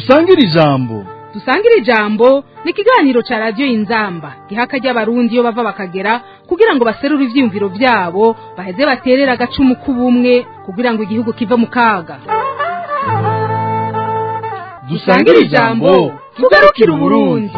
dusangire ijambo dusangire ijambo ni ikiganiro cya radiyo y'inzamba giha akajya abarundi iyo bava bakagera kugira ngo baserure ibyiyumviro byabo baheze baterere agacumu k'ubumwe kugira ngo igihugu kive mu kaga dusangire ijambo tugarukire uburundi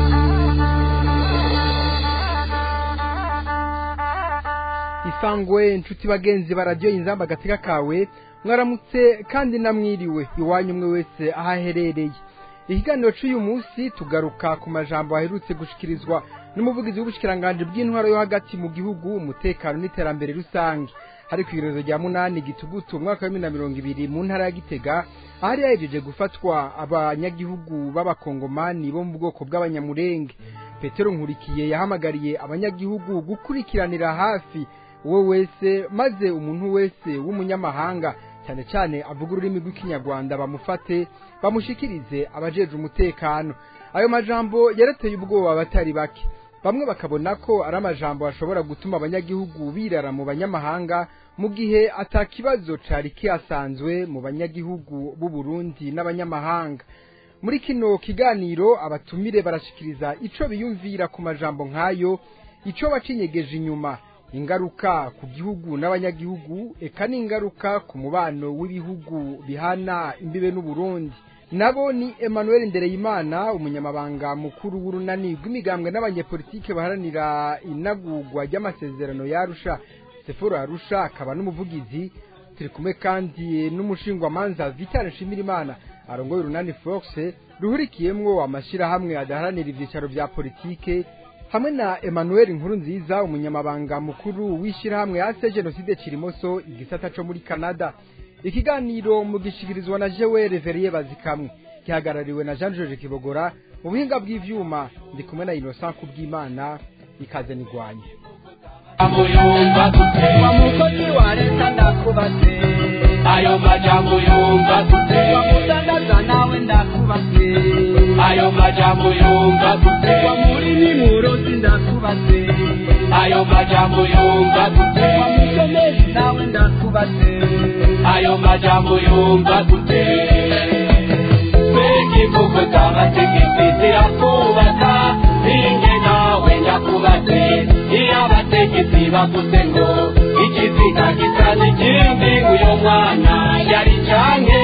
isangwe inshuti bagenzi baradiyo inzamba agatega kawe mwaramutse kandi namwiriwe iwanyu umwe wese aho aherereye ikiganiro cy'uyu munsi tugaruka ku majambo aherutse gushikirizwa n'umuvugizi w'ubushikiranganje bw'intwaro yo hagati mu gihugu umutekano n'iterambere rusange hari ku irezo rya munani gitugutu umwaka wa bibiri na mirongo ibiri mu ntara ya gitega ahari yahejeje gufatwa abanyagihugu b'abakongomani bo mu bwoko bw'abanyamurenge petero nkurikiye yahamagariye abanyagihugu gukurikiranira hafi uwo wese maze umuntu wese w'umunyamahanga cyane cyane avuga ururimi rw'ikinyarwanda bamufate bamushikirize abajeje umutekano ayo majambo yarateye ubwoba abatari bake bamwe bakabona ko ari amajambo ashobora gutuma abanyagihugu birara mu banyamahanga mu gihe atakibazo cari kihasanzwe mu banyagihugu b'u Burundi n'abanyamahanga muri kino kiganiro abatumire barashikiriza ico biyumvira ku majambo nk'ayo ico bacinyegeje inyuma ingaruka ku gihugu n'abanyagihugu eka n'ingaruka ku mubano w'ibihugu bihana imbibe n'uburundi nabo ni emmanuel ndereyimana umunyamabanga mukuru w'urunani rw'imigambwe n'abanyepolitike baharanira inagurwa ry'amasezerano yarusha seforo arusha akaba n'umuvugizi turi kumwe kandi n'umushingwamanza vital nshimirimana arongoye urunani fox ruhurikiyemwo amashyirahamwe adaharanira ibyicaro bya politike hamwe na Emmanuel Nkuru nziza umunyamabanga mukuru w'ishyirahamwe ase Genocide Kirimoso igisata cyo muri Canada ikiganiro mu gishikirizwa na Jewe Reveriye bazikamwe gihagarariwe na Jean Georges Kibogora mu buhinga bw'ivyuma ndi kumwe na Innocent Kubwimana ikaze nigwanye amuyumva dute wa mukozi wa leta ndakubase ayo majambo yumva dute wa mudandaza nawe ndakubase ayo majambo yumva dute wa murimi murozi ndakubase ayo majambo yumva dute wa mushomeri nawe ndakubase ayo majambo yumva dute mbega imvugo z'amategeko zirakubaka ninjye nawe nyakubase iyo abategetsi bavuze ngo ikiziga gisa n'ikindi uyo mwana yari canke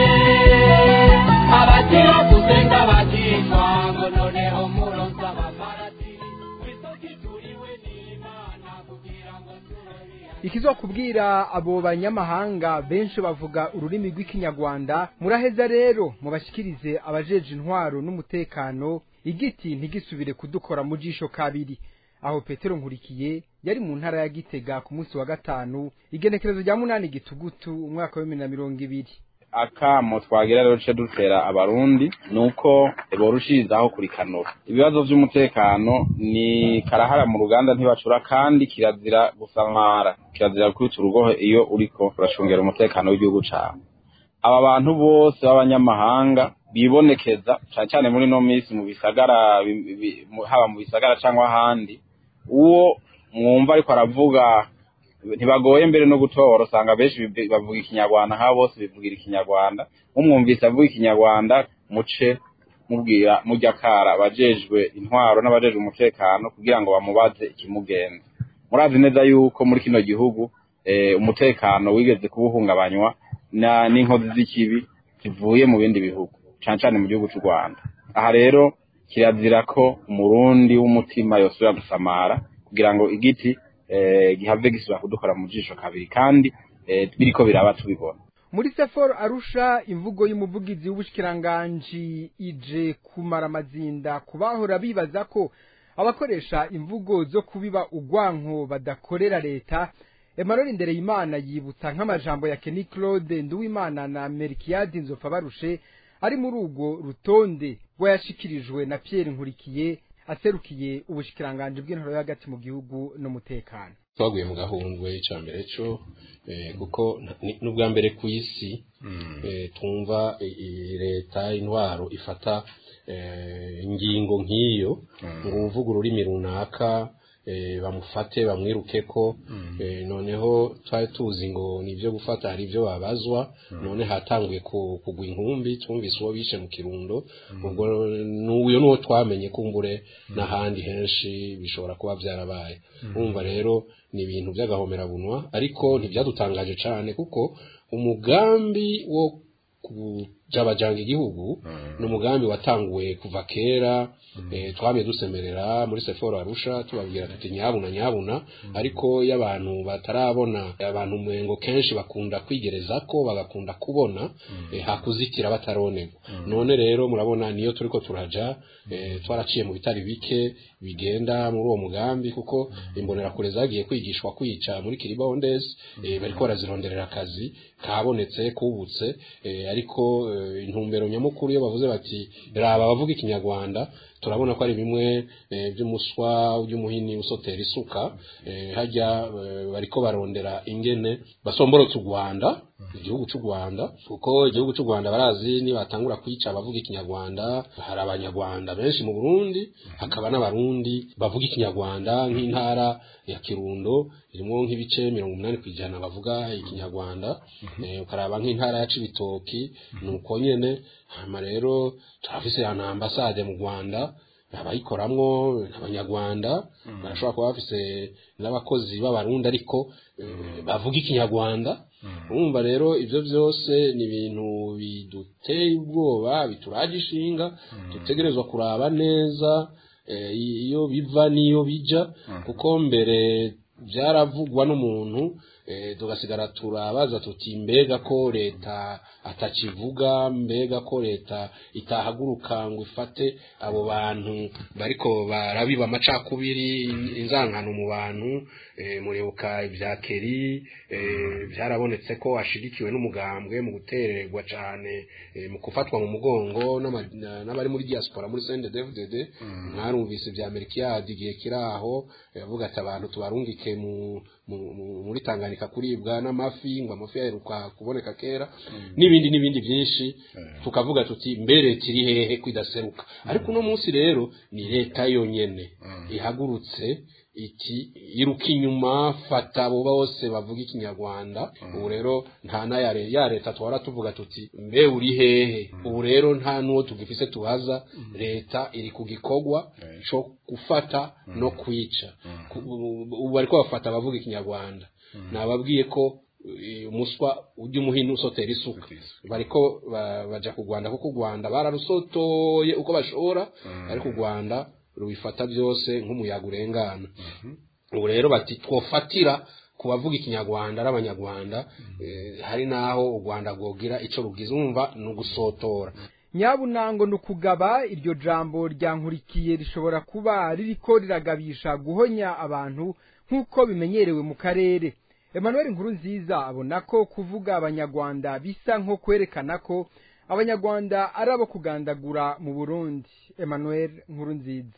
abatiravuze ng'abakishwa ngo noneho muronsa amaparati wisokituriwe n'imana kugira ngo tubeho ikizokubwira abo banyamahanga benshi bavuga ururimi rw'ikinyarwanda muraheza rero mubashikirize abajeje intwaro n'umutekano igiti ntigisubire kudukora mu jisho kabiri aho petero nkurikiye yari mu ntara ya gitega ku munsi wa gatanu igenekerezo rya munani gitugutu umwaka wa bibiri na mirongo ibiri akamo twagira rero duce dutera abarundi nuko borushirizaho kurikanura ibibazo vy'umutekano ni karahara mu ruganda ntibacura kandi kirazira gusamara kirazira kwica urugohe iyo uriko uracungera umutekano w'igihugu cawe aba bantu bose b'abanyamahanga bibonekeza cane cane muri no minsi mu bisagara bi- bi- mu- haba mu bisagara cyangwa ahandi uwo mwumva ariko aravuga ntibagoye mbere no gutora usanga benshi bibi- bavuga ikinyarwanda nk'abo bose bivugira ikinyarwanda umwumvise avuga ikinyarwanda muce mubwira mujya kara abajejwe intwaro n'abajejwe umutekano kugira ngo bamubaze ikimugenza murazi neza yuko muri kino gihugu eh, umutekano wigeze kubuhungabanywa na n'inkozi z'ikibi zivuye mu bindi bihugu cane cane mu gihugu cy'u Rwanda aha rero kirazira ko umurundi w'umutima yosubira gusamara kugira ngo igiti eh, gihave gisubira kudukora mu jisho kabiri kandi eh, biriko biraba tubibona muri seforo arusha imvugo y'umuvugizi w'ubushikiranganji ije kumara amazinda ku bahora bibaza ko abakoresha imvugo zo kubiba ugwanko badakorera leta Emmanuel Ndereyimana yibutsa nk'amajambo ya Kenny Claude Nduwimana na Merkiade Nzofa barushe ari muri urwo rutonde rwayashikirijwe na Pierre Nkurikiye aserukiye ubushikiranganje bw'intoro yo hagati mu gihugu n'umutekano twaguye mu gahundwe icya mbere cyo eh, kuko nta- ni- n'ubwa mbere ku isi eh, twumva i- i- leta intwaro ifata eh, ingingo nk'iyo ngo uvuga ururimi runaka eh, bamufate bamwiruke ko eh, noneho twari tuzi ngo ni ibyo gufata hari ibyo babazwa none hatanguye ku- kugwa inkumbi twumvise uwo bishe mu kirundo ubwo n'uyo n'uwo twamenye kumbure n'ahandi henshi bishobora kuba byarabaye urumva rero ni ibintu by'agahomerabunwa ariko ntibyadutangaje cyane kuko umugambi wo kujabajanga igihugu ni umugambi watanguwe kuva kera eh, twamye dusemerera muri seforo arusha tubabwira tuti nyabuna nyabuna ariko iyo abantu batarabona abantu mwengo kenshi bakunda kwigereza ko bagakunda kubona eh, hakuzitira bataronerwa none rero murabona niyo turiko turaja eh, twaraciye mu bitari bike bigenda muri uwo mugambi kuko imbonerakure zagiye kwigishwa kwica muri kiribondes eh, bariko barazironderera akazi kabonetse kubutse eh, ariko eh, intumbero nyamukuru iyo bavuze bati raba abavuga ikinyarwanda turabona ko ari bimwe eh, by'umuswa by'umuhini usotera isuka eh, hajya eh, bariko barondera ingene basomborotse u Rwanda igihugu cy'u Rwanda kuko igihugu cy'u Rwanda barazi nibatangura kwica abavuga ikinyarwanda hari abanyarwanda benshi mu Burundi hakaba n'abarundi bavuga ikinyarwanda nk'intara ya Kirundo irimo nk'ibice mirongo umunani ku ijana bavuga ikinyarwanda eh, ukaraba nk'intara ya Cibitoki ni uko nyene hama rero turafise ya ambasade mu Rwanda abayikoramwo abanyarwanda barashobora kuba bafise n'abakozi b'abarundi ariko eh, bavuga ikinyarwanda urumva rero ibyo byose ni ibintu biduteye ubwoba bituraje ishinga dutegerezwa kuraba neza eh, iyo biva n'iyo bija kuko mbere byaravugwa n'umuntu eh, tugasigara turabaza tuti mbega ko leta atakivuga mbega ko leta itahaguruka ngo ifate abo bantu bariko barabiba amacakubiri inzankano mu bantu eh, muribuka ibya keri eh, byarabonetse ko ashigikiwe n'umugambwe mu gutererwa cyane eh, mu gufatwa mu mugongo n'ama- na- n'abari muri diaspora muri CNDD-FDD mwarumvise ibya Melchiade igihe kiri aho yavuga ati abantu tubarungike mu mu- mu- muri Tanganyika kuribwa n'amafi ngo amafi yaheruka kuboneka kera n'ibindi n'ibindi byinshi tukavuga tuti mbere kiri hehe kwidaseruka ariko uno munsi rero ni leta yonyene ihagurutse iki iruka inyuma fata abo bose bavuga ikinyarwanda ubu rero nta na ya re- ya leta twara tuvuga tuti mbe uri hehe ubu rero nta n'uwo tugifise tuhaza leta iri ku gikorwa co gufata no kwica Ku- ubu ubu bariko bafata abavuga ikinyarwanda nababwiye ko eh, umuswa ujya umuhini usotera isuka bariko ba- baja ku Rwanda kuko u Rwanda bararusotoye uko bashobora ariko u Rwanda rubifata byose nk'umuyaga urengana ubu rero bati twofatira ku bavuga ikinyarwanda ari abanyarwanda eh, hari n'aho u Rwanda rwogira ico rugize umva ni ugusotora nyabunango ni ukugaba iryo jambo ryankurikiye rishobora kuba ririko riragabisha guhonya abantu nk'uko bimenyerewe mu karere emmanuel nkurunziza abona ko kuvuga abanyarwanda bisa nko kwerekana ko abanyarwanda ari abo kugandagura mu burundi emmanuel nkurunziza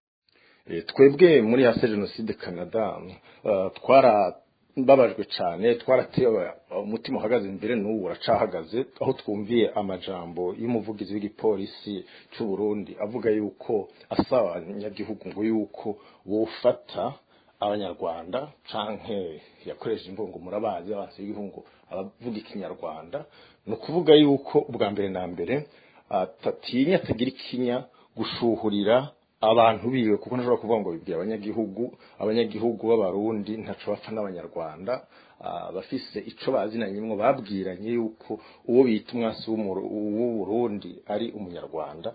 Eh, twebwe muri hase jenoside canada eh, twarababajwe cyane twaratewe umutima uhagaze imbere n'ubu uracahagaze aho twumviye amajambo y'umuvugizi w'igipolisi cy'u Burundi avuga yuko asaba abanyagihugu ngo yuko bofata abanyarwanda canke yakoresheje imvungo murabazi abansi b'igihugu abavuga ikinyarwanda ni ukuvuga yuko ubwa mbere na mbere atatinya atagira ikinya gushuhurira abantu biwe kuko ntashobora kuvuga ngo bibwira abanyagihugu abanyagihugu b'abarundi ntaco bapfa n'abanyarwanda ah, bafise ico bazinanye mwo babwiranye yuko uwo bita umwasi w'umuru- w'uburundi ari umunyarwanda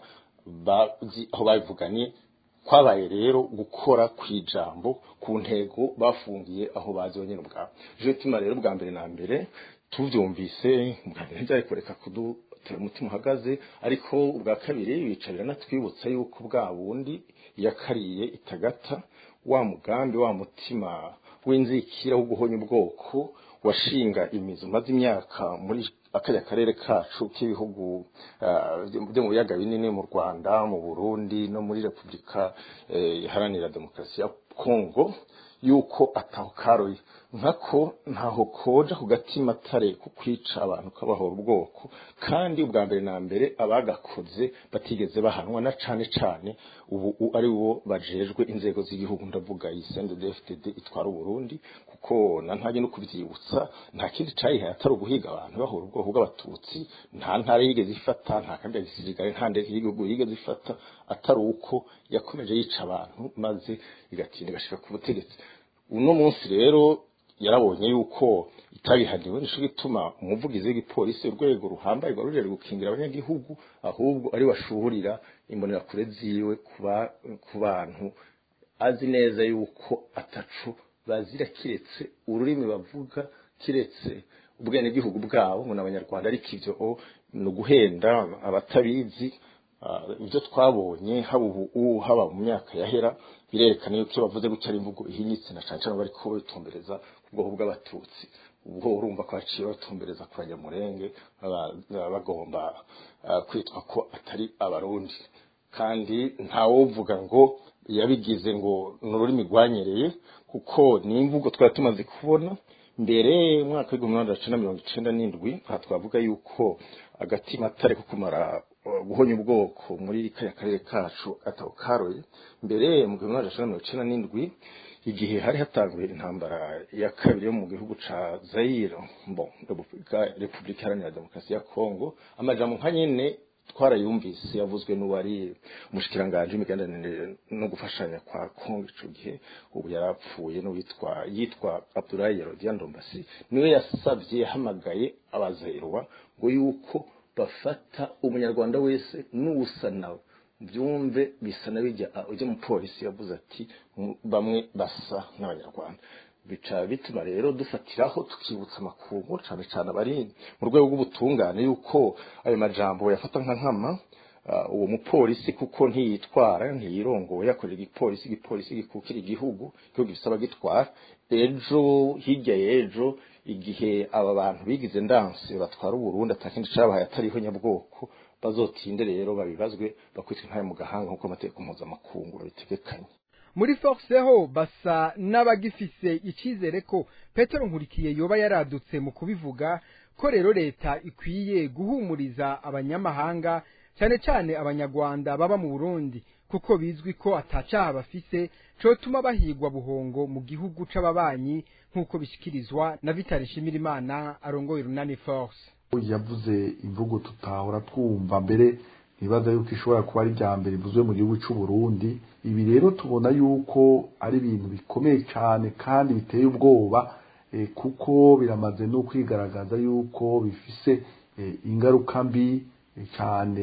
bazi aho babivuganye kwabaye rero gukora kwijambo ku ntego bafungiye aho bazi bonyene ubwabo je tuma rero bwa mbere na mbere tuvyumvise bwa mbere ntivyari kureka kudutera umutima uhagaze ariko ubwa kabiri bicarira natwibutsa yuko bwa bundi yakariye itagata wa mugambi wa mutima w'inzikira wo guhonya ubwoko washinga imizi umaze imyaka muri akajya karere kacu k'ibihugu ah, byo mu biyaga binini mu Rwanda mu Burundi no muri Repubulika eh, iharanira demokarasi ya Kongo yuko ataho karoye nkako ntaho koja ku gatima atare ku kwica abantu kabahora ubwoko kandi ubwa mbere na mbere abagakoze batigeze bahanwa na cane cane ubu ari bo bajejwe inzego z'igihugu ndavuga yisende DFTD itwara Burundi kuko na ntaje no kuvyibutsa nta kindi cayihaye atari uguhiga abantu bahora ubwoko bw'abatutsi nta ntara yigeze ifata nta kambi ya gisirikare nta ndege y'igihugu yigeze ifata atari uko yakomeje yica abantu maze igatinda igashika ku butegetsi uno munsi rero yarabonye yuko itabihaniwe nico gituma umuvugizi w'igipolisi urwego ruhambaye rwa rujejwe gukingira abanyagihugu ahubwo ari washuhurira imbonerakure ziwe kuba ku bantu azi neza yuko atacu bazira kiretse ururimi bavuga kiretse ubwenegihugu bwabo ngo n'abanyarwanda ariko ivyo ni uguhenda abatabizi ibyo twabonye haba ubu haba mu myaka yahera birerekana yuko iyo bavuze gutya ari imvugo ihinyitse na cane cane bariko bitumbereza ku bwoko bw'abatutsi ubwo urumva ko baciye batumbereza ku banyamurenge bagomba kwitwa ko atari abarundi kandi ntawovuga ngo yabigize ngo ni ururimi rwanyereye kuko ni imvugo twari tumaze kubona mbere umwaka w'igihumbi magana cyenda mirongo icenda n'indwi aha twavuga yuko agatima atari ko kumara guhonya ubwoko muri kariya karere kacu atabo karoye mbere mu gihumbi magana cyenda mirongo icenda n'indwi igihe hari hatanguye intambara ya kabiri yo mu gihugu ca Zaire bon Repubulika Iharanira Demokarasi ya Kongo amajambo nka nyene twarayumvise yavuzwe n'uwari umushikiranganje imigenderanire no gufashanya kwa Kongo ico gihe ubu yarapfuye n'uwitwa yitwa Abdoulaye Yerodian Ndombasi niwe yasavye yahamagaye abazerwa ngo yuko bafata umunyarwanda wese n'uwusa nawe byumve bisa na bijya ujya mu polisi yavuze ati bamwe basa n'abanyarwanda bica bituma rero dufatiraho tukibutsa amakungu cyane cyane abari mu rwego rw'ubutungane yuko ayo majambo yafata nka nkama uwo mupolisi kuko ntiyitwara ntiyirongoye yakorera igipolisi igipolisi gikukira igihugu igihugu gisaba gitwara ejo hirya y'ejo igihe aba bantu bigize ndanse batwara uburundi atakindi cabahaye atariho nyabwoko bazotinde rero babibazwe bakwitwa ntayo mu gahanga nk'uko amategeko mpuzamakungu babitegekanye muri force ho basa n'abagifise icizere ko petero nkurikiye yoba yaradutse mu kubivuga ko rero leta ikwiye guhumuriza abanyamahanga cyane cyane abanyarwanda baba mu burundi kuko bizwi ko atacaha bafise cotuma bahigwa buhongo mu gihugu c'ababanyi nk'uko bishyikirizwa na vitali nshimirimana arongoye urunani force yavuze imvugo tutahora twumva mbere ntibaza yuko ishobora kuba ari irya mbere ivuzwe mu gihugu cy'u Burundi ibi rero tubona yuko ari ibintu bikomeye cyane kandi biteye ubwoba kuko biramaze no kwigaragaza yuko bifise ingaruka mbi cyane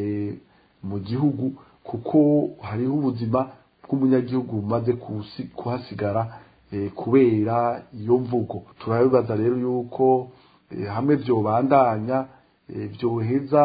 mu gihugu kuko hariho ubuzima bw'umunyagihugu bumaze kuhasigara kubera iyo mvugo turabibaza rero yuko hamwe byobandanya byoheza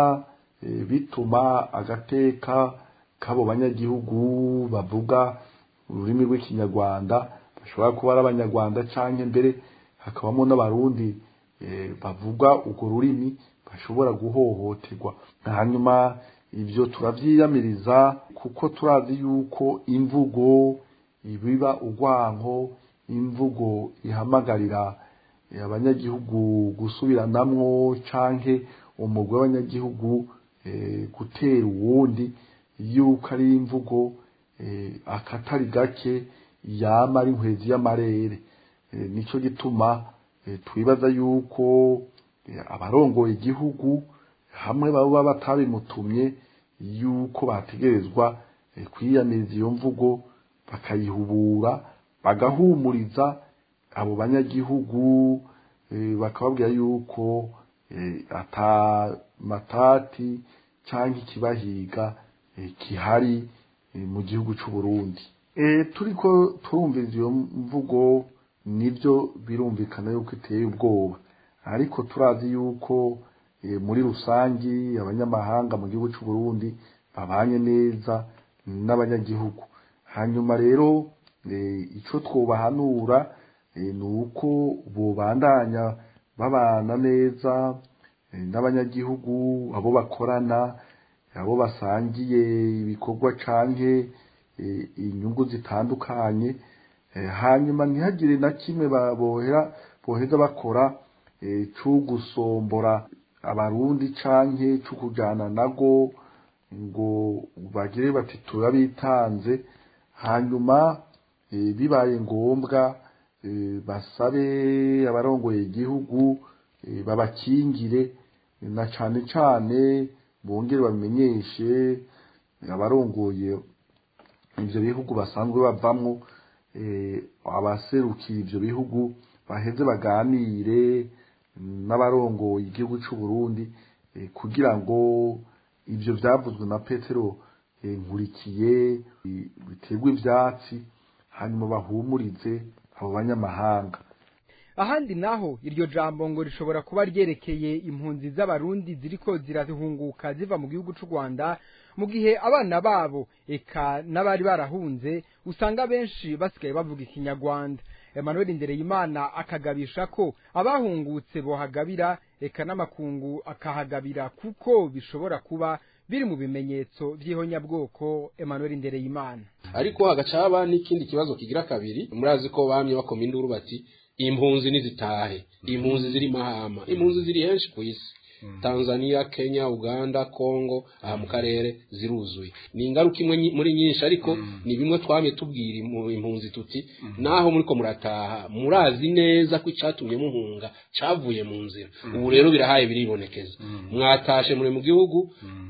bituma agateka k'abo banyagihugu bavuga ururimi rw'ikinyarwanda bashobora kuba ari abanyarwanda cyangwa mbere hakabamo n'abarundi bavuga urwo rurimi bashobora guhohoterwa hanyuma ibyo turabyiyamiriza kuko turazi yuko imvugo ibiba urwanko imvugo ihamagarira abanyagihugu gusubiranamwo canke umugwi w'abanyagihugu gutera uwundi yuko ari imvugo akatari gake yama ari inkwezi y'amarere nico gituma twibaza yuko abarongoye igihugu hamwe baba batabimutumye yuko bategerezwa kwiyamiriza iyo mvugo bakayihubura bagahumuriza abo banyagihugu bakababwira yuko ata matati cyangwa ikibahiga kihari mu gihugu cy'u Burundi turiko turumviriza iyo mvugo nibyo birumvikana yuko iteye ubwoba ariko turazi yuko muri rusangi abanyamahanga mu gihugu cy'u Burundi babanye neza n'abanyagihugu hanyuma rero icyo twobahanura ni uko bubandanya babana neza n'abanyagihugu abo bakorana abo basangiye ibikorwa canke inyungu zitandukanye Eh, hanyuma ntihagire na kimwe ba- bohera boheza bakora eh, co gusombora abarundi canke co kujana nago ngo bagire bati turabitanze hanyuma eh, bibaye ngombwa eh, basabe abarongoye igihugu eh, babakingire na cane cane bongere bamenyeshe abarongoye ivyo bihugu basanzwe bavamwo eh, abaserukira ivyo bihugu baheze baganire n'abarongoye igihugu c'u Burundi eh, kugira ngo ivyo vyavuzwe na Petero eh, nkurikiye eh, biterwe ivyatsi hanyuma bahumurize abo banyamahanga ahandi naho iryo jambo ngo rishobora kuba ryerekeye impunzi z'abarundi ziriko zirahunguka ziva mu gihugu c'u Rwanda mu gihe abana babo eka n'abari barahunze usanga benshi basigaye bavuga ikinyarwanda Emmanuel Ndereyimana akagabisha ko abahungutse bohagabira eka n'amakungu akahagabira kuko bishobora kuba biri mu bimenyetso vy'ihonyabwoko Emmanuel Ndereyimana ariko hagaca haba n'ikindi kibazo kigira kabiri murazi ko bamye bakoma induru bati impunzi nizitahe impunzi ziri mahama impunzi ziri henshi ku isi tanzania kenya uganda congo aha mu karere ziruzuye ni ingaruka imwe nyi- muri nyinshi ariko ni bimwe twamye tubwira imu- impunzi tuti naho muriko murataha murazi neza ko icatumye muhunga cavuye mu nzira ubu rero birahaye biribonekeza mwatashe muri mu gihugu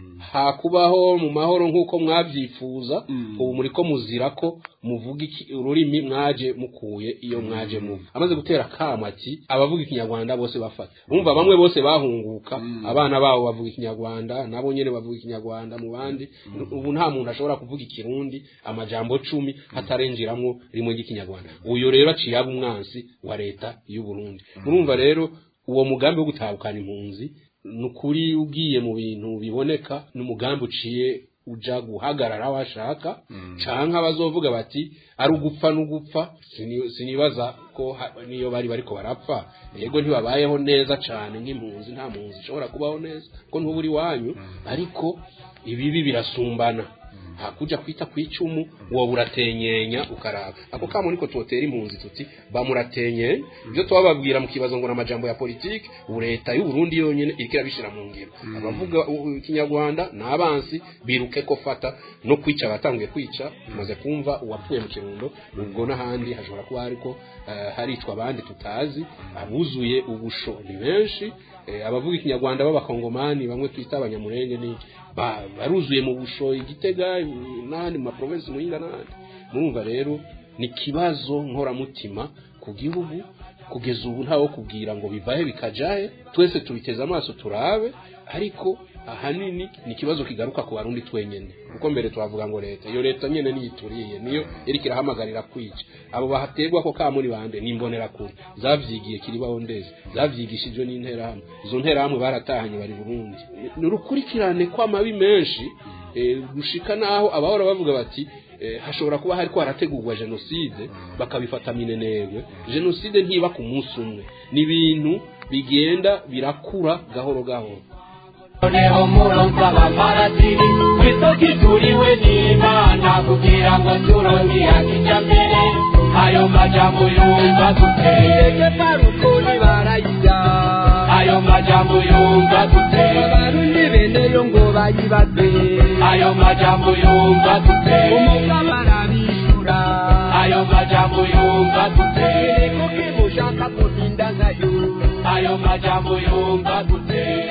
hakubaho mu mahoro nk'uko mwabyifuza ubu muriko muzira ko muvuga iki ururimi mwaje mukuye iyo mwaje muva amaze gutera kama ati abavuga ikinyarwanda bose bafata bumva bamwe bose bahunguka abana babo bavuga ikinyarwanda nabo nyene bavuga ikinyarwanda mu bandi ubu nta muntu ashobora kuvuga ikirundi amajambo cumi hatarengeramwo rimwe ry'ikinyarwanda uyu rero aciye aba umwansi wa leta y'u Burundi murumva rero uwo mugambi wo gutahukana impunzi ni ukuri ugiye mu bintu biboneka n'umugambi uciye uja guhagarara aho ashaka canke abazovuga bati ari ugupfa n'ugupfa sini- sinibaza ko ha- niyo bari bariko barapfa yego ntibabayeho neza cane nk'impunzi nta mpunzi ishobora kubaho neza ko ntuburi wanyu ariko ibibi birasumbana hakuja kwita kwicumu wowe uratenyenya ukaraba ako kamo niko tuotera impunzi tuti bamuratenyenya ibyo twababwira mu kibazo ngo n'amajambo ya politiki ubu leta y'u Burundi yonyene iriko irabishira mu ngiro abavuga u- u- ikinyarwanda n'abansi biruke ko fata no kwica batanguye kwica tumaze kumva uwapfuye mu kirundo ubwo n'ahandi hashobora kuba hariko eh, haricwa abandi tutazi abuzuye ubusho ni benshi eh, abavuga ikinyarwanda b'abakongomani bamwe twita abanyamurenge n'iki ba- baruzuye mu busho igitega n'ahandi mu maprovensi muhinga n'ahandi murumva rero ni ikibazo nkoramutima ku gihugu kugeza ubu ntawe kubwira ngo bivahe bikajahe twese tubiteze amaso turabe ariko ahanini ni ikibazo kigaruka ku barundi twenyene kuko mbere twavuga ngo leta iyo leta nyene niyituriye niyo iriko irahamagarira kwica abo bahaterwa ko kamuri bande nimbonera kure zavyigiye kiribaho ndeze zavyigishijwe n'interahamwe izo nterahamwe baratahanye bari Burundi ni urukurikirane kw'amabi menshi eh, gushika naho abahora bavuga bati eh, hashobora kuba hariko harategurwa jenoside bakabifata minenegwe jenoside ntiba ku munsi umwe ni ibintu bigenda birakura gahoro gahoro noneho muronsa abamaratiri kw'isoko ituriwe n'imana kugira ngo turonke kijambere ayo majambo yumva duteye parukuri barayirya ayo majambo yumva duteye abarundi beneyo ngo bayibaze ayo majambo yumva duteye umuga barabishura ayo majambo yumva duteye kuki mushaka kurinda nkayo ayo majambo yumva duteye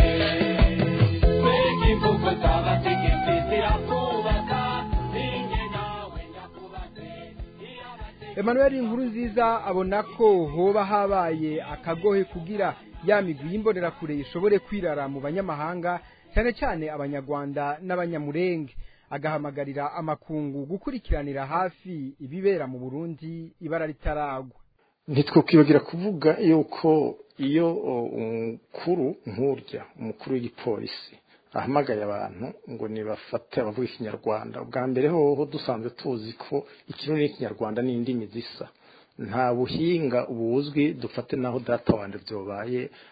mbega imvugo z'abategetsi zirakubaka ninjye nawe ndakubaze Emmanuel inkuru nziza abona ko hoba habaye akagohe kugira ya migwi y'imbonerakure ishobore kwirara mu banyamahanga cyane cyane abanyarwanda n'abanyamurenge agahamagarira amakungu gukurikiranira hafi ibibera mu Burundi ibara ritaragwa ntitwokwibagira kuvuga yuko iyo o, umukuru nk'urya umukuru w'igipolisi ahamagaye abantu ngo nibafate abavuga ikinyarwanda bwa mbere hoho dusanzwe tuzi ko ikirundi n'ikinyarwanda ni indimi zisa nta buhinga buzwi dufate naho data wanje byobaye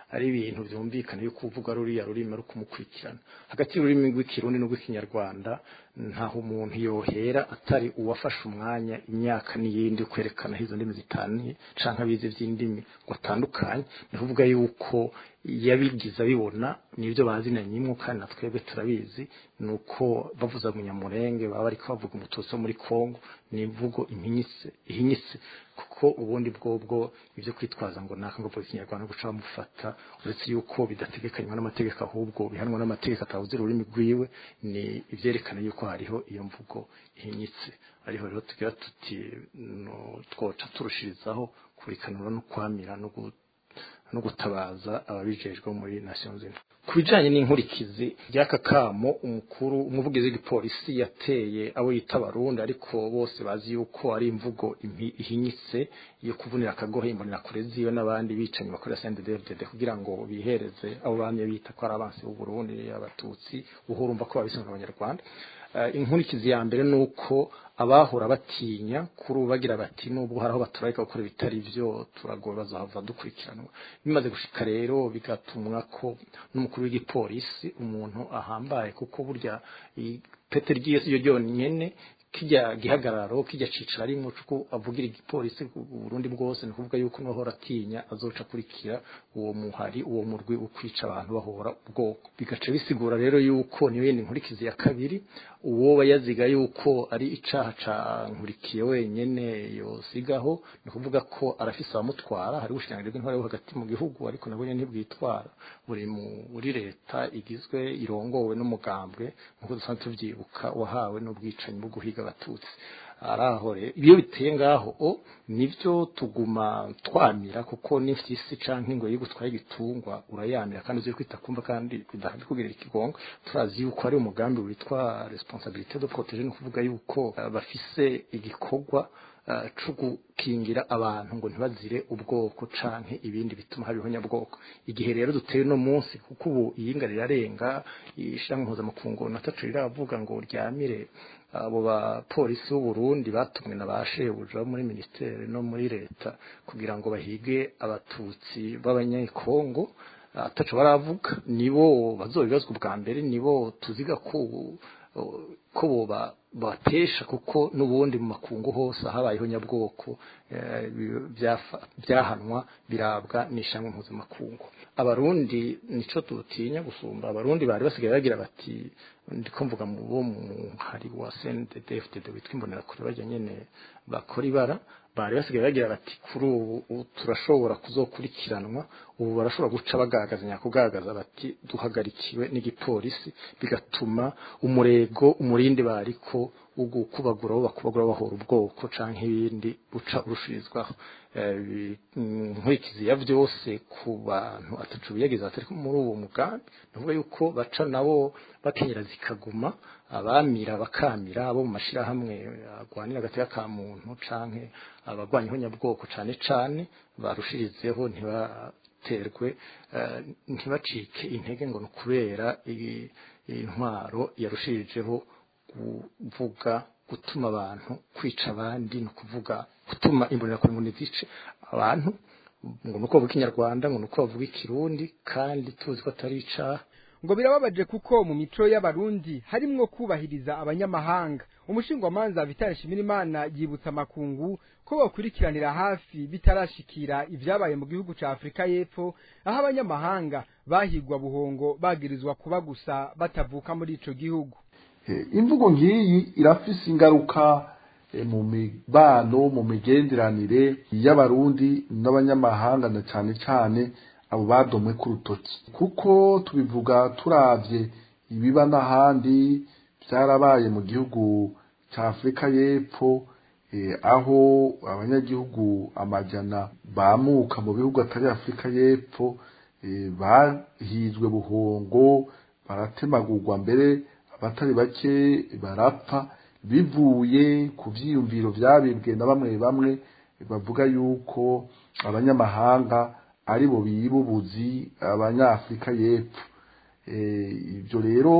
ari ibintu byumvikana yuko uvuga ruriya rurimi ari kumukurikirana hagati y'ururimi rw'ikirundi n'urw'ikinyarwanda ntaho umuntu yohera atari uwafashe umwanya imyaka n'iyindi kwerekana izo ndimi zitaniye canke abize vy'indimi ngo atandukanye ni kuvuga yuko yabigize abibona nibyo bazinanyimwo kandi na twebwe turabizi ni uko bavuza munyamurenge baba bariko bavuga umututsi wo muri kongo ni imvugo impinyitse ihinyitse kuko ubundi bwobwo ibyo kwitwaza ngo naka ngo polisi nyarwanda guca bamufata uretse yuko bidategekanywa n'amategeko ahubwo bihanwa n'amategeko atavuze ururimi rwiwe ni ivyerekana yuko hariho iyo mvugo ihinyitse ariho rero tugira tuti no twoca turushirizaho kurikanura no kwamira no gu- no gutabaza ababijejwe muri Nations Unies ku bijanye n'inkurikizi ry'aka kamo umukuru umuvugizi w'igipolisi yateye abo yita abarundi ariko bose bazi yuko ari imvugo impi- ihinyitse yo kuvunira akagohe imbonera kure ziwe n'abandi bicanyi bakorera CNDD-FDD kugira ngo bihereze abo bamye bita ko ari abansi b'u Burundi abatutsi uhurumva ko babisunga abanyarwanda Eh, inkurikizi ya mbere ni uko abahora batinya kuri ubu bagira bati nubwo hari aho baturarika gukora ibitari byo turagowe bazahava dukurikiranwa bimaze gushika rero bigatumwa ko n'umukuru w'igipolisi umuntu ahambaye kuko burya i- pete ry'iyo si ryo ryonyene kijya gihagararo kijya cicara ari mucuko avugira igipolisi ku Burundi bwose ni kuvuga yuko nohora atinya azoca kurikira uwo muhari uwo murwi ukwica abantu bahora ubwoko bigaca bisigura rero yuko niyo yindi nkurikizi ya kabiri uwo bayaziga yuko ari icaha ca nkurikiye wenyene yosigaho ni kuvuga ko arafise abamutwara hari ubushikiranganji bw'intwaro yo hagati mu gihugu ariko nabwo nyene ntibwitwara buri muri leta igizwe irongowe n'umugambwe nk'uko dusanzwe tuvyibuka wahawe n'ubwicanyi bwo guhiga abatutsi araho rero iyo biteye ngaho o nivyo tuguma twamira kuko n'ifyisi canke ngo yigutwaye igitungwa urayamira kandi uzi kwita kumva kandi bidahabi kugira ikigongo turazi yuko ari umugambi witwa responsabilité de protéger ni kuvuga yuko uh, bafise igikorwa uh, co gukingira abantu ngo ntibazire ubwoko canke ibindi bituma habiho nyabwoko igihe rero duteye no munsi kuko ubu iyinga rirarenga ishyirahamwe mpuzamakungu nataco riravuga ngo ryamire abo bapolisi b'u Burundi batumwe na ba shebuja muri ministere no muri leta kugira ngo bahige abatutsi b'abanyekongo ataco baravuga nibo bazobibazwa bwa mbere nibo tuziga ko ko boba batesha kuko n'ubundi mu makungu hose habayeho nyabwoko byahanwa birabwa n'ishamwe mpuzamakungu abarundi nico dutinya gusumba abarundi bari basigaye bagira bati ndiko mvuga mu bo mu hari wa CNDD-FDD witwa imbonera kure bajya nyene bakora ibara bari basigaye bagira bati kuri ubu turashobora kuzokurikiranwa ubu barashobora guca bagagaza nyakugagaza bati duhagarikiwe n'igipolisi bigatuma umurego umurindi bariko ugukubagura bo bakubagura bahora ubwoko canke ibindi buca urushirizwaho nkurikizi ya vyose ku bantu atacu biyageza batari muri uwo mugambi navuga yuko baca nabo bakenyera zikaguma abamira bakamira abo mu mashirahamwe agwanira agateka ka muntu canke abagwanyeho nyabwoko cane cane barushirizeho ntibaterwe ntibacike intege ngo ni kubera intwaro yarushirijeho kuvuga gutuma abantu kwica abandi ni ukuvuga gutuma imbonerakure ngo nizice abantu ngo nuko bavuga ikinyarwanda ngo nuko bavuga ikirundi kandi tuzi ko atari icaha ngo birababaje kuko mu mico y'abarundi harimwo kubahiriza abanyamahanga umushingwamanza Vital Shimirimana yibutsa amakungu ko bakurikiranira hafi bitarashikira ibyabaye mu gihugu ca Afrika y'Epfo aho abanyamahanga bahigwa buhongo bagirizwa kuba gusa batavuka muri ico gihugu imvugo ngiyi irafise ingaruka mu mibano mu migenderanire y'abarundi n'abanyamahanga na cyane cyane abo badomwe ku rutoki kuko tubivuga turavye ibiba n'ahandi byarabaye mu gihugu cya afurika y'epfo aho abanyagihugu amajana bamuka mu bihugu atari afurika y'epfo bahizwe buhongo baratemagurwa mbere abatari bake barapfa bivuye ku byiyumviro byabibwe na bamwe bamwe bavuga yuko abanyamahanga ari bo bibubuzi abanyafurika y'epfo ibyo rero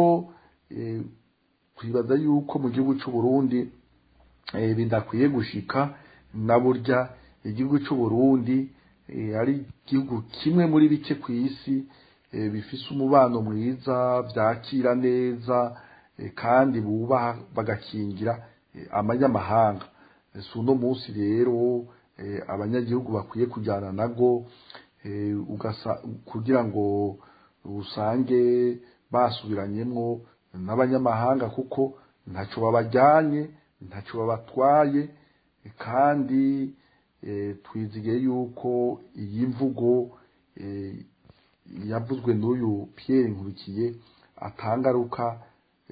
twibaza yuko mu gihugu cy'u Burundi bidakwiye gushika na burya igihugu cy'u Burundi eh, ari igihugu kimwe muri bike ku isi eh, bifise umubano mwiza vyakira neza eh, kandi bubaha bagakingira eh, amanyamahanga Eh, si uno munsi rero eh, abanyagihugu bakwiye kujyana nago eh, ugasa kugira ngo usange basubiranyemwo n'abanyamahanga kuko ntaco babajyanye ntaco babatwaye eh, kandi eh, twizigiye yuko iyi mvugo eh, yavuzwe n'uyu Pierre Nkurikiye atangaruka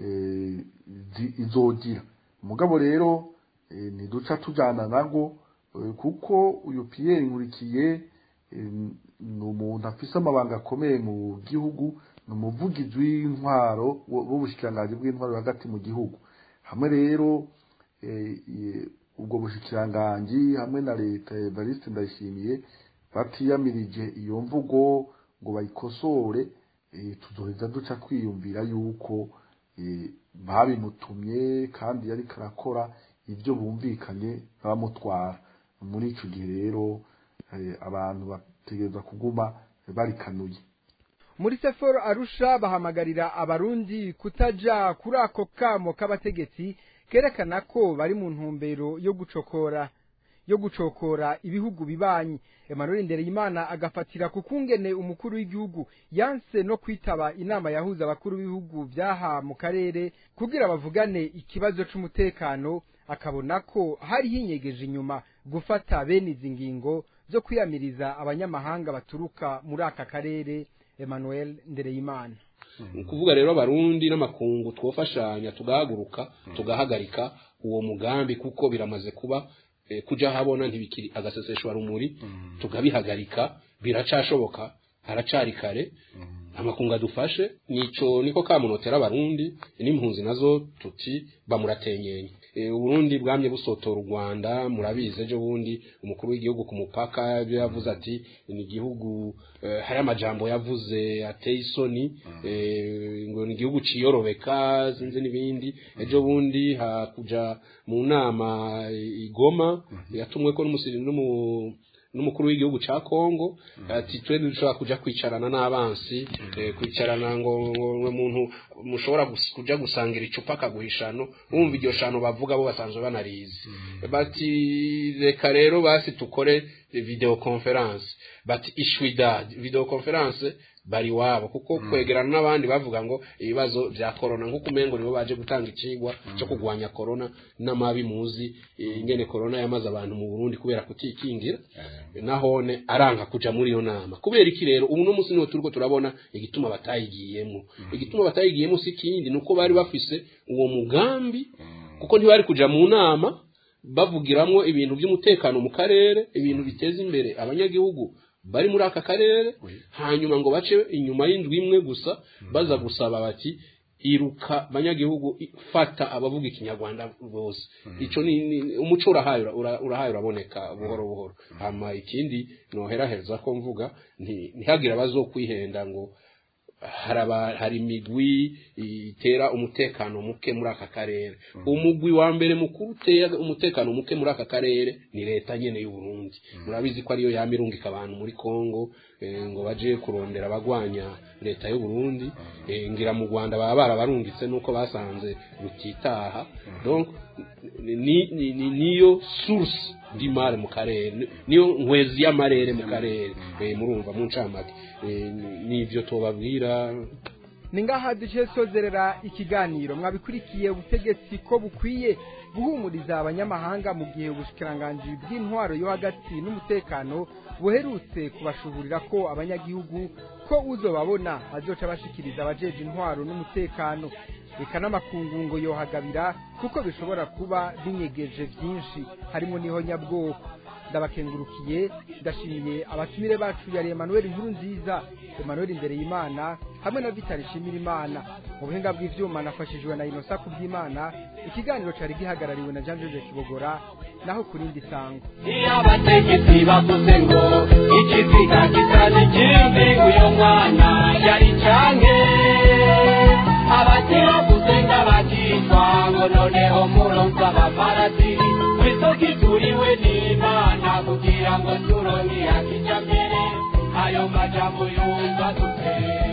eh, zi- izogira mugabo rero eh, ntiduca tujana nago eh, kuko uyu Pierre Nkurikiye eh, ni umuntu afise amabanga akomeye mu gihugu ni umuvugizi w'intwaro w- w'ubushikiranganji bw'intwaro hagati mu gihugu hamwe rero eh, eh, ubwo bushikiranganji hamwe na leta ya Evariste Ndayishimiye batiyamirije iyo mvugo ngo bayikosore eh, tuzoheza duca kwiyumvira yuko eh, babimutumye kandi yari karakora ibyo bumvikanye bamutwara muri ico gihe rero eh, abantu bategereza kuguma barikanuye muri seforo arusha bahamagarira abarundi kutaja kuri ako kamo k'abategetsi kerekana ko bari mu ntumbero yo gucokora yo gucokora ibihugu bibanyi Emmanuel Ndereyimana agafatira ku kungene umukuru w'igihugu yanse no kwitaba inama yahuza abakuru b'ibihugu byaha mu karere kugira bavugane ikibazo c'umutekano akabona ko hari hinyegeje inyuma gufata bene izi ngingo zo kwiyamiriza abanyamahanga baturuka muri aka karere Emmanuel Ndereyimana ni ukuvuga rero abarundi n'amakungu twofashanya tugahaguruka tugahagarika uwo mugambi kuko biramaze kuba eh, kuja habona ntibikiri agaseseshwa rumuri tukabihagarika biracashoboka haracari kare amakungu adufashe nico niko kamunotera abarundi n'impunzi nazo tuti bamuratenyenye e, uburundi bwamye busotora u rwanda murabizi ejo bundi umukuru w'igihugu ku mupaka ibyo yavuze ati ni igihugu eh, hari amajambo yavuze ateye isoni eh, ngo ni igihugu ciyorobeka sinzi n'ibindi ejo bundi hakuja mu nama igoma yatumwe ko n'umusiri n'umu n'umukuru w'igihugu ca Kongo ati twe dushobora kuja kwicarana n'abansi eh, kwicarana ngo ngo ngo umuntu mushobora gus- kuja gusangira icupa akaguhishano wumva iryo shano bavuga bo basanzwe banarizi bati reka rero basi tukore video conference bati ishwidad video conference bari wabo kuko kwegerana n'abandi bavuga ngo ibibazo vya corona nk'uko umengo nibo baje gutanga ikigwa cyo kugwanya corona n'amabi muzi eh, ingene corona yamaze abantu mu Burundi kubera kutikingira nahone aranka kuja muri iyo nama kubera iki rero ubu no musi niwe turiko turabona igituma batayigiyemo igituma batayigiyemo si kindi nuko bari bafise uwo mugambi kuko ntibari kuja mu nama bavugiramwo ibintu by'umutekano mu karere ibintu biteza imbere abanyagihugu bari muri aka karere hanyuma ngo bace inyuma y'indwi imwe gusa baza gusaba bati iruka banyagihugu i- fata abavuga ikinyarwanda bose ico ni, ni umuco urahaye ura- ura- urahaye uraboneka buhoro buhoro hama ikindi noheraheza ko mvuga nti- ntihagire abazokwihenda ngo haraba hari imigwi itera umutekano muke muri aka karere umugwi wa mbere mukuru utera umutekano muke muri aka karere ni leta nyene y'u Burundi murabizi ko ariyo yamirungika abantu muri Kongo eh, ngo baje kurondera abagwanya leta y'u Burundi eh, ngira mu Rwanda baba barabarungitse nuko basanze rutitaha donc ni, ni, ni, niyo source d'imari mu karere ni- niyo nkwezi y'amarere mu karere eh, murumva mu ncamake eh, ni- nivyo tubabwira ni ngaha duce sozerera ikiganiro mwabikurikiye ubutegetsi ko bukwiye guhumuriza abanyamahanga mu gihe ubushikiranganji bw'intwaro yo hagati n'umutekano buherutse kubashuburira ko abanyagihugu ko uzobabona azoca bashikiriza abajeje intwaro n'umutekano reka n'amakungu ngo yohagabira kuko bishobora kuba binyegeje byinshi harimo n'iho nyabwoko ndabakengurukiye ndashimiye abatumire bacu yari Emmanuel Nkuru nziza Emmanuel Ndereyimana hamwe na Vital Shimirimana mu buhinga bw'ivyuma nafashijwe na Inosa kubyimana ikiganiro cari gihagarariwe na Jean Georges Kibogora naho kurindi sango iyo abategetsi bavuze ngo ikiziga kitari ikindi uyu mwana yari canke abatiravuze ng'abakitwa ngo noneho muronsa abaparadiri kw'isoko ituriwe n'imana kugira ngo turonke akijambere ayo majambo yumva dute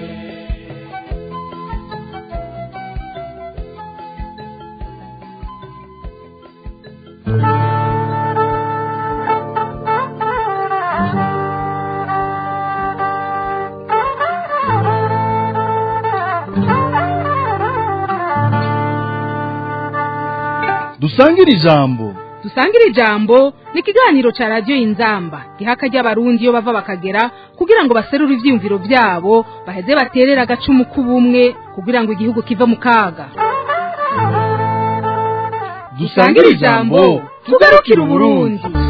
dusangire ijambo dusangire ijambo ni ikiganiro ca radiyo inzamba gihaka ry'abarundi iyo bava bakagera kugira ngo baserure ivyiyumviro vyabo baheze baterere agacumu k'ubumwe kugira ngo igihugu kive mu kaga dusangire ijambo tugarukire uburundi